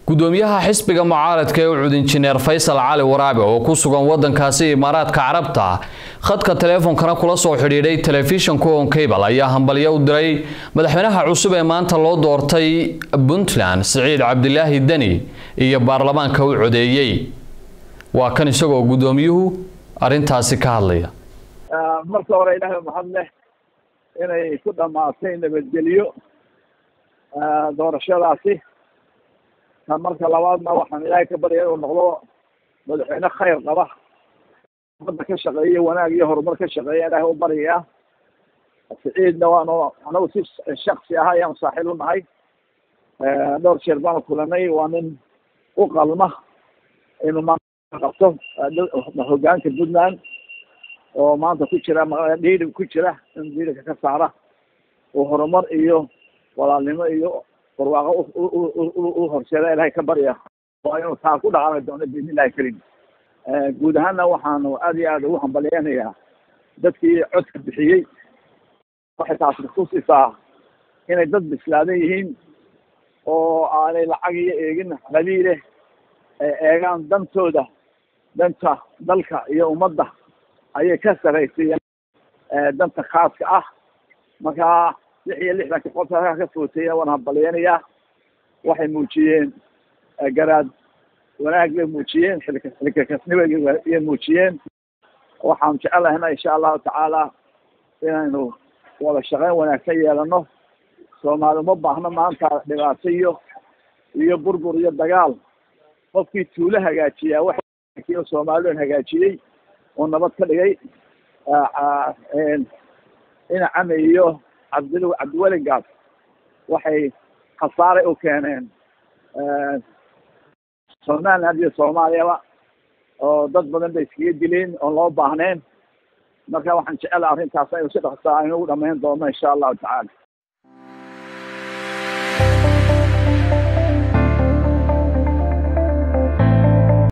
gudoomiyaha xisbiga mucaaradka ee ucud injineer faysal cali waraabe oo ku sugan wadankaasi imaaraadka carabta khadka taleefonkana kula soo xidhiidhay telefishanka on cable ayaa hambalyo u diray madaxweynaha cusub ee maanta loo doortay puntland siciid cabdilaahi deni iyo baarlamaanka u codeeyey waa kan isagoo gudoomiyuhu arintaasi ka hadlaya marka hore ilaahay mahad leh inay ku dhammaatay nabadgelyo doorashadaasi marka labaadna waxaan ilaahay ka baryay inuu noqdo madaxweyne khayr qaba umada ka shaqeeya wanaag iyo horumar ka shaqeeya ilaahay u baryayaa siciidna waanu anagu si shaksi ah ayaan saaxiib u nahay dhowr jeer baanu kulanay waa nin u qalma inuu maanta qabto hogaanka puntland oo maanta ku jira dhiidhib ku jira in dhiidhibka ka saara oo horumar iyo walaalnimo iyo barwaaqo u horseeda ilahay ka barya waa inuu taa ku dhaqaami doono biidn illahi karim guud ahaanna waxaanu aad iyo aad ugu hambalyeynayaa dadkii codka bixiyey waxay taasi kutusisaa inay dad bislaadan yihiin oo aanay lacag iyo eegin qabiile ay eegaan dantooda danta dalka iyo ummadda ayay ka saraysiiyeen danta khaaska ah markaa lix iyo lixdanka qof halkaa ka footeeya waan hambalyeynayaa waxay muujiyeen garaad wanaag bay muujiyeen xilka xilkakasnibay muujiyeen waxaan jecelahayna insha allahu tacaala inaynu wada shaqeyn wanaagsan yeelano soomaali uma baahno maanta dhibaato iyo iyo burbur iyo dagaal qofkii tuulo hagaajiyaa wax soomaalidan hagaajiyey oo nabad ka dhigay ina came iyo cabdil cabdiweligaas waxay khasaaray u keeneen somaliland iyo soomaaliyaba oo dad badan bay iskaga dileen oon loo baahneen marka waxaan jecelaha arrintaas aynu si dhaqsaa aynu ugu dhamayn doono insha allahu tacaala